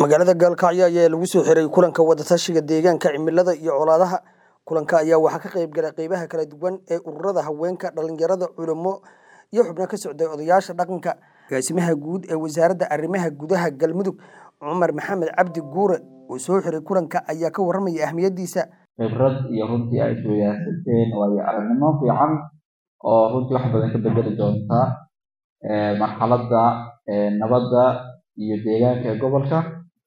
magaalada gaalkacyo ayaa lagu soo xiray kulanka wadatashiga deegaanka cimilada iyo colaadaha kulanka ayaa waxaa ka qayb galay qeybaha kala duwan ee ururada haweenka dhalinyarada culamo iyo xubno ka socday odayaasha dhaqanka agaasimaha guud ee wasaaradda arrimaha gudaha galmudug cumar maxamed cabdi guure oo soo xiray kulanka ayaa ka warramaya ahmiyadiisa khibrad iyo runtii ay isweydaarsateen waayo aragnimo fiican oo runtii wax badan ka bedeli doonta marxaladda nabadda iyo deegaanka ee gobolka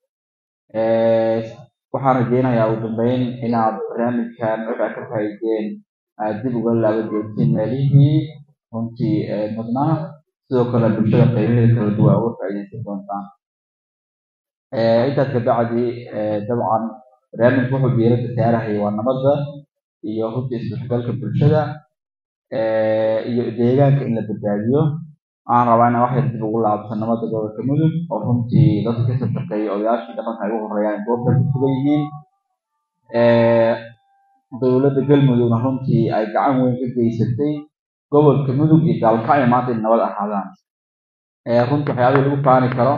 waxaan rajeynayaa ugu dambeyn inaad barnaamijkan waxaa ka faa'iideen aad dib uga laaban doontiin meelihii runtii mudnaa sidoo kale bulshada qeybaheeda kala duwan uga faa'iideysan doontaan intaas kabacdi dabcan barnaamijku wuxuu diiradda saarahaya waa nabadda iyo runtii isdhexgalka bulshada iyo deegaanka in la badbaadiyo waxaan rabaa inaan wax yar dib ugu laabto nabadda gobolka mudug oo runtii dadka kasoo shaqeeya odayaashii dhaqanka ay ugu horeeyaan goobta ku sugan yihiin dowladda galmudugna runtii ay gacan weyn ka geysatay gobolka mudug iyo gaalkacyo maanta in nabad ahaadaan runtii waxyaabihii lagu faani karo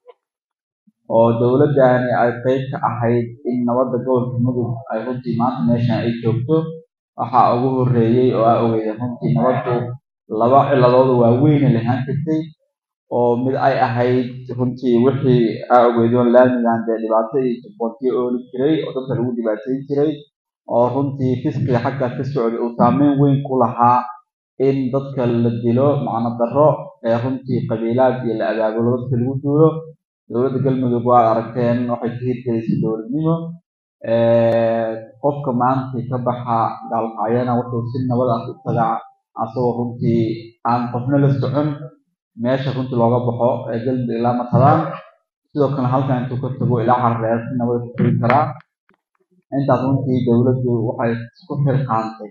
oo dowladdani ay qeyb ka ahayd in nabadda gobolka mudug ay runtii maanta meeshan ay joogto waxaa ugu horreeyey oo aa ogeydeen runtii nabaddu laba ciladooda waaweyne lahaan jirtay oo mid ay ahayd runtii wixii aa ogeydoon laamigan dee dhibaato iyo jabboontiyo ooli jiray oo dadka lagu dhibaateyn jiray oo runtii fisqiga xaggaas ka socday uu saameyn weyn ku lahaa in dadka la dilo macno darro ee runtii qabiilaad iyo la abaabulo dadka lagu duulo dowladda galmudug waad aragteen waxay ka hirgelisay dowladnimo qofka maanta ka baxa gaalkacyana wuxuu si nabad ah u tagaa asagoo runtii aan qofna la socon meesha runtii looga baxo ee galmudug ilaa matadaan sidoo kale halkan intuu ka tago ilaa xarreer si nabada ku tegi karaa intaas runtii dowladdu waxay isku xilqaantay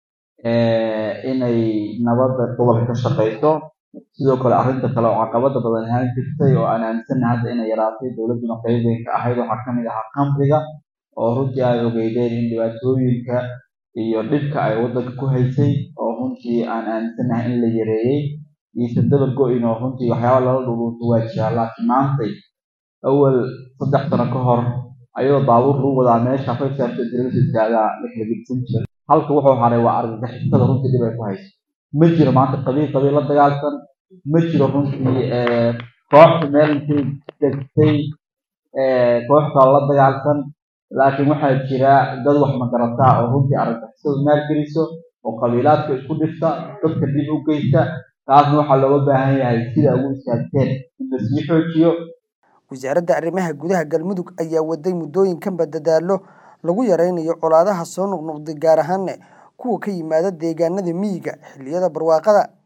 inay nabadda gobolka ka shaqeyso sidoo kale arrinta kale oo caqabada badan ahaan jirtay oo aan aaminsana hadda inay yaraatay dowladduna qeyb weyn ka ahayd waxaa kamid ahaa kamriga oo runtii ay ogeydeen in dhibaatooyinka iyo dhibka ay waddanka ku haysay oo runtii aan aaminsanahay in la yareeyey iisan dabar go-in oo runtii waxyaaba lala dhuruunto waa jiraa laakiin maantay awal saddex sano ka hor ayadoo baabuur lagu wadaa meesha faysaarta dirasa istaagaa la kala gedsan jiray halka wuxuu haray waa argagixisada runtii dhib ay ku hayso ma jiro maanta qabiil qabiil la dagaalsan ma jiro runtii kooxda meel intay degtay kooxda la dagaalsan laakiin waxaa jira dad wax magarataa oo runtii argagixisada maalgeliso oo qabiilaadka isku dhifta dadka dib u geysta taasna waxaa looga baahan yahay sida ugu istaagteen in la sii xoojiyo wasaaradda arrimaha gudaha galmudug ayaa waday muddooyinkanba dadaallo lagu yareynayo colaadaha soo noqnoqday gaar ahaanne kuwa ka yimaada deegaanada miyiga xilliyada barwaaqada